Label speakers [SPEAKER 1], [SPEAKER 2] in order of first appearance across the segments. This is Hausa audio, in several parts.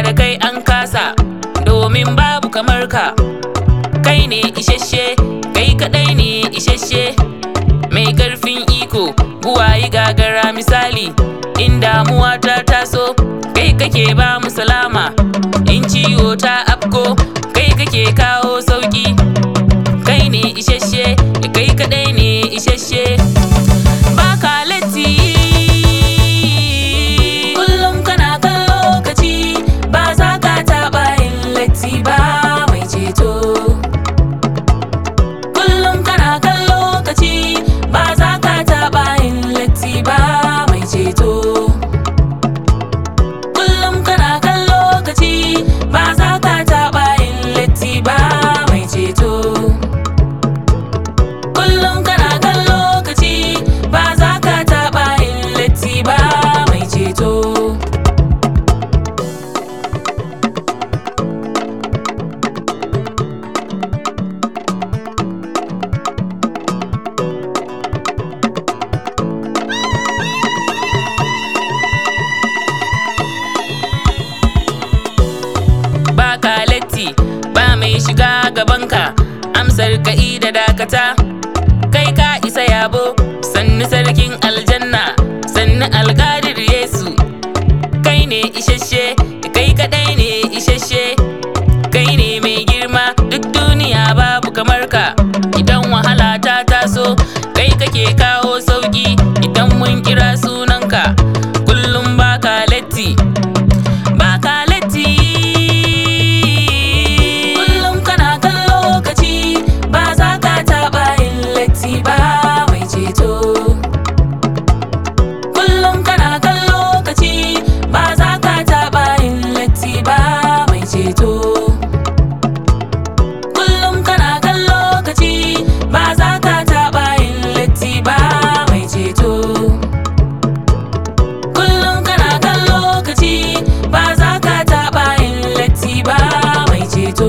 [SPEAKER 1] da kai an kasa domin babu kamar ka kai ne isasshe kai kadai ne isasshe mai karfin iko buwayi gagara misali in damuwa ta taso kai kake ba mu salama in ciwo ta afko kai kake kawo sauki kai ne isasshe kai kadai ne isasshe baka latti kullum kana kan lokaci ba za ka taɓa yin latti ba mai ceto kullum kana kan lokaci ba za ka taɓa yin latti ba mai ceto kullum kana kan lokaci ba za ka taɓa yin latti ba mai ceto kullum kana kan lokaci ba za ka taɓa yin latti ba mai ceto ba ka latti ba mai shiga gabanka amsar ka'i da dakata kai ka isa yabo sannu sarkin aljanna sannu alƙadir yesu kai ne isasshe kai kadai ne isasshe kai ne mai girma duk duniya babu kamar ka idan wahala ta taso kai kake kawo sauki idan mun kira sunanka kullum baka latti baka latti kullum kana kan lokaci ba za ka taɓa yin latti ba mai ceto kullum kana kan lokaci ba za ka taɓa yin latti ba mai ceto kullum kana kan lokaci ba za ka taɓa yin latti ba mai ceto kullum kana kan lokaci ba za ka taɓa yin latti ba mai ceto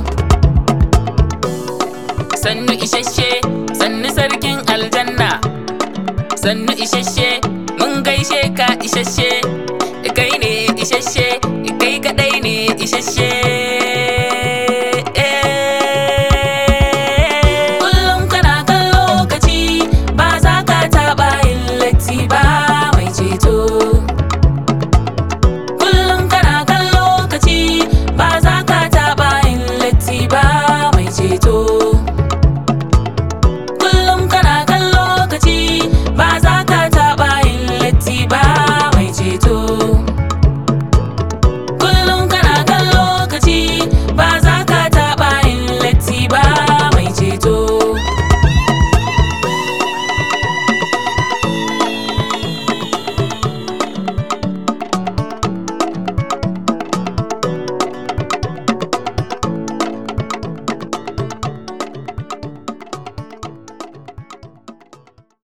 [SPEAKER 1] sannu isasshe sannu sarkin aljanna sannu isasshe mun gaishe ka isasshe kai ne isasshe kai kadai ne isasshe